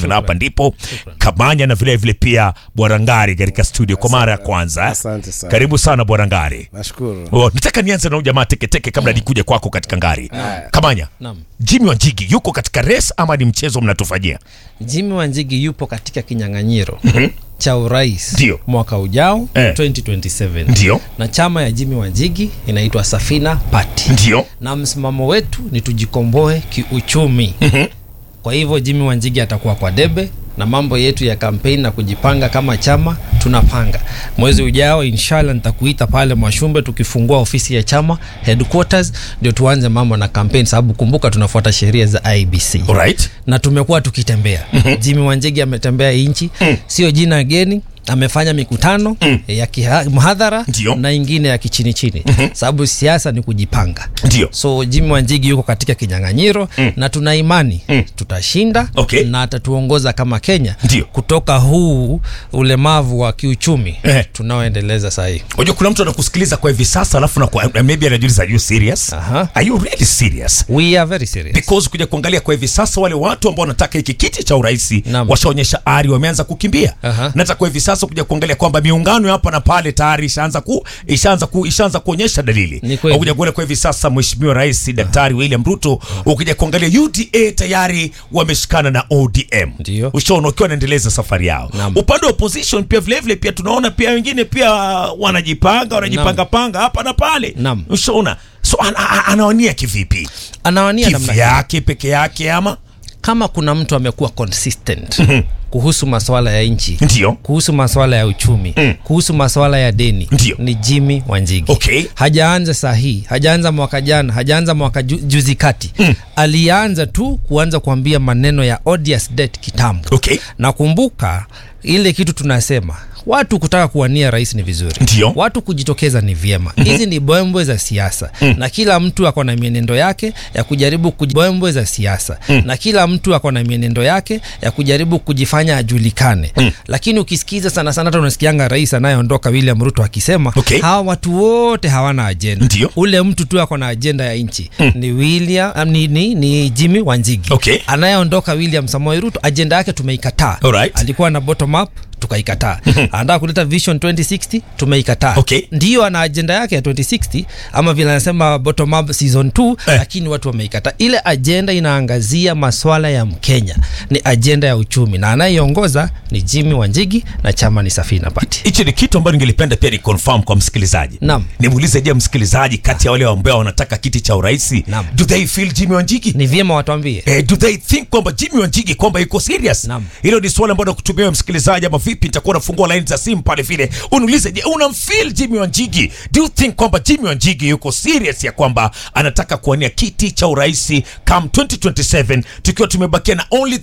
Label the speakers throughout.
Speaker 1: na hapa ndipo Kamanya na vile vile pia Bwana Ngari katika studio kwa mara ya kwanza.
Speaker 2: Asante sana.
Speaker 1: Karibu sana Bwana Ngari.
Speaker 2: Nashukuru.
Speaker 1: Oh, nataka nianze na huyu jamaa teketeke kabla nikuja kwako katika Ngari. Kamanya,
Speaker 3: Naam.
Speaker 1: Jimmy Wanjigi yuko katika race ama ni mchezo mnatufanyia?
Speaker 3: Jimmy Wanjigi yupo katika kinyang'anyiro cha urais
Speaker 1: Ndio.
Speaker 3: mwaka ujao
Speaker 1: Eh.
Speaker 3: 2027
Speaker 1: Ndio.
Speaker 3: na chama ya Jimmy Wanjigi inaitwa Safina Party
Speaker 1: Ndio.
Speaker 3: na msimamo wetu ni tujikomboe kiuchumi. Kwa hivyo Jimmy Wanjigi atakuwa kwa debe na mambo yetu ya kampeni na kujipanga kama chama tunapanga. Mwezi ujao inshallah nitakuita pale Mwashumbe tukifungua ofisi ya chama headquarters, ndio tuanze mambo na kampeni, sababu kumbuka tunafuata sheria za IBC
Speaker 1: Alright.
Speaker 3: na tumekuwa tukitembea. Jimmy Wanjigi ametembea nchi, sio jina geni amefanya mikutano ya kiha- mhadhara
Speaker 1: Ndio.
Speaker 3: na ingine ya kichini chini, sababu siasa ni kujipanga.
Speaker 1: Ndio.
Speaker 3: So Jimmy Wanjigi yuko katika kinyang'anyiro na tuna imani tutashinda
Speaker 1: Okay.
Speaker 3: na atatuongoza kama Kenya
Speaker 1: Ndio.
Speaker 3: kutoka huu ulemavu wa kiuchumi
Speaker 1: Eh.
Speaker 3: tunaoendeleza saa hii.
Speaker 1: Unajua kuna mtu anakusikiliza kwa hivi sasa alafu na kwa, maybe anajiuliza are you serious?
Speaker 3: Aha.
Speaker 1: Are you really serious?
Speaker 3: We are very serious.
Speaker 1: Because kuja kuangalia kwa hivi sasa wale watu ambao wanataka hiki kiti cha urais
Speaker 3: Naam.
Speaker 1: washaonyesha ari, wameanza kukimbia.
Speaker 3: Aha.
Speaker 1: Na hata kwa hivi sasa kuja kuangalia kwamba miungano ya hapa na pale tayari ishaanza ku ishaanza ku ishaanza kuonyesha dalili.
Speaker 3: Ni kweli.
Speaker 1: Ukija kuangalia kwa hivi sasa Mheshimiwa Rais Daktari William Ruto, ukija kuangalia UDA tayari wameshikana na ODM.
Speaker 3: Ndio.
Speaker 1: Ushaona wakiwa wanaendeleza safari yao.
Speaker 3: Naam.
Speaker 1: Upande wa opposition pia vile vile pia tunaona pia wengine pia wanajipanga wanajipanga panga hapa na pale.
Speaker 3: Naam.
Speaker 1: Ushaona? So ana- ana- anawania kivipi?
Speaker 3: Anawania namna hii.
Speaker 1: Kivyake peke yake ama
Speaker 3: kama kuna mtu amekuwa consistent kuhusu masuala ya nchi
Speaker 1: Ndio.
Speaker 3: kuhusu masuala ya uchumi kuhusu masuala ya deni
Speaker 1: Ndio.
Speaker 3: ni Jimmy Wanjigi
Speaker 1: Okay.
Speaker 3: hajaanza saa hii hajaanza mwaka jana hajaanza mwaka ju, juzi kati alianza tu kuanza kuambia maneno ya odious debt kitambo
Speaker 1: Okay.
Speaker 3: nakumbuka ile kitu tunasema watu kutaka kuwania rais ni vizuri
Speaker 1: Ndio.
Speaker 3: watu kujitokeza ni vyema hizi ni bwembwe za siasa na kila mtu ako na mienendo yake ya kujaribu kuji... bwembwe za siasa na kila mtu ako na mienendo yake ya kujaribu kujifanya ajulikane lakini ukisikiza sana sana hata unasikianga rais anayeondoka William Ruto akisema
Speaker 1: Okay.
Speaker 3: hawa watu wote hawana ajenda
Speaker 1: Ndio.
Speaker 3: ule mtu tu ako na ajenda ya nchi ni William um, ni, ni, ni Jimmy Wanjigi
Speaker 1: Okay.
Speaker 3: anayeondoka William Samoei Ruto ajenda yake tumeikataa
Speaker 1: Alright.
Speaker 3: alikuwa na bottom up tukaikataa anataka kuleta vision 2060 tumeikataa
Speaker 1: Okay.
Speaker 3: ndiyo ana ajenda yake ya 2060 ama vile anasema bottom up season 2
Speaker 1: Eh.
Speaker 3: lakini watu wameikataa ile ajenda inaangazia maswala ya mkenya ni ajenda ya uchumi na anayeongoza ni Jimmy Wanjigi na chama ni Safina Party
Speaker 1: hichi ni kitu ambacho ningelipenda pia ni confirm kwa msikilizaji.
Speaker 3: Naam.
Speaker 1: Nimuulize je, msikilizaji kati ya wale ambao wanataka kiti cha urais,
Speaker 3: Naam.
Speaker 1: do they feel Jimmy Wanjigi?
Speaker 3: ni vyema watuambie
Speaker 1: Eh, do they think kwamba Jimmy Wanjigi kwamba yuko serious?
Speaker 3: Naam.
Speaker 1: Hilo ni swali ambalo nakutumia wewe msikilizaji, ama vipi? Nitakuwa nafungua line za simu pale vile, uniulize, je, unamfeel Jimmy Wanjigi? Do you think kwamba Jimmy Wanjigi yuko serious ya kwamba anataka kuwania kiti cha urais come 2027 tukiwa tumebakia na only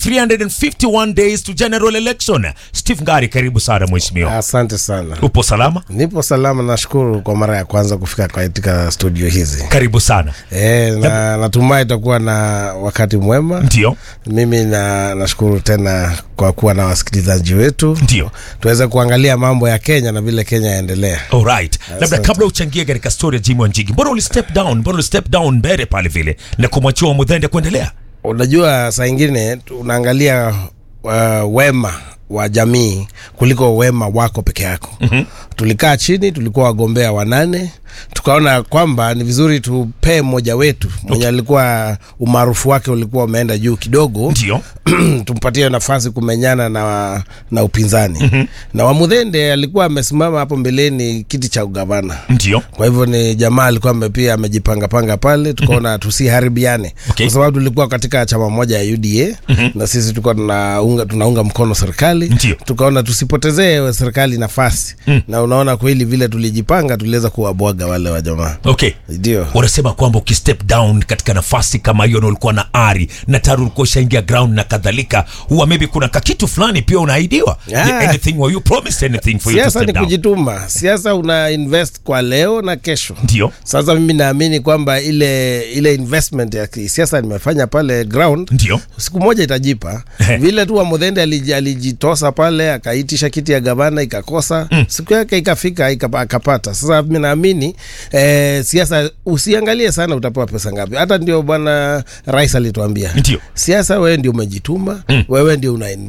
Speaker 1: 351 days to general election? Steve Ngari, karibu sana mheshimiwa.
Speaker 2: Asante sana.
Speaker 1: Upo salama?
Speaker 2: Nipo salama, nashukuru kwa mara ya kwanza kufika katika studio hizi.
Speaker 1: Karibu sana.
Speaker 2: E, na natumai itakuwa na wakati mwema.
Speaker 1: Ndio,
Speaker 2: Mimi na nashukuru tena kwa kuwa na wasikilizaji wetu,
Speaker 1: ndio.
Speaker 2: tuweze kuangalia mambo ya Kenya na vile Kenya yaendelea.
Speaker 1: Alright. Labda
Speaker 2: Asante.
Speaker 1: kabla uchangie katika story ya Jimmy Wanjigi, mbona uli step down? Mbona uli step down mbele pale vile na kumwachia wa Mudhende kuendelea?
Speaker 2: Unajua, saa ingine unaangalia uh, wema wa jamii kuliko wema wako peke yako. mm-hmm. Tulikaa chini, tulikuwa wagombea wanane, tukaona kwamba ni vizuri tupee mmoja wetu mwenye alikuwa umaarufu wake ulikuwa umeenda juu kidogo
Speaker 1: Ndio.
Speaker 2: tumpatie nafasi kumenyana na, na upinzani mm-hmm. na Wamudhende alikuwa amesimama hapo mbeleni kiti cha ugavana
Speaker 1: Ndio.
Speaker 2: kwa hivyo ni jamaa alikuwa ame- pia amejipangapanga pale, tukaona tusiharibiane
Speaker 1: Okay.
Speaker 2: kwa sababu tulikuwa katika chama moja ya UDA na sisi tulikuwa tunaunga, tunaunga mkono serikali
Speaker 1: Ndio.
Speaker 2: tukaona tusipotezee serikali nafasi na unaona kweli vile tulijipanga tuliweza kuwabwaga wale wa jamaa
Speaker 1: Okay.
Speaker 2: ndio
Speaker 1: Wanasema kwamba ukistep down katika nafasi kama hiyo na ulikuwa na ari na tayari ulikuwa ushaingia ground na kadhalika, huwa maybe kuna kakitu fulani pia unaahidiwa.
Speaker 2: Ah.
Speaker 1: Yeah, anything were you promised anything for you to
Speaker 2: siasa
Speaker 1: step
Speaker 2: ni
Speaker 1: down?
Speaker 2: kujituma siasa una invest kwa leo na kesho
Speaker 1: Ndio.
Speaker 2: sasa mimi naamini kwamba ile ile investment ya kisiasa nimefanya pale ground
Speaker 1: Ndio.
Speaker 2: siku moja itajipa vile tu Wamudhende aliji- alijitosa pale akaitisha kiti ya gavana ikakosa mm. siku yake ikafika ikapa- akapata sasa mi naamini eh, siasa usiangalie sana utapewa pesa ngapi hata ndio bwana rais alituambia
Speaker 1: Ndio.
Speaker 2: siasa wewe ndio umejituma mm. wewe ndio una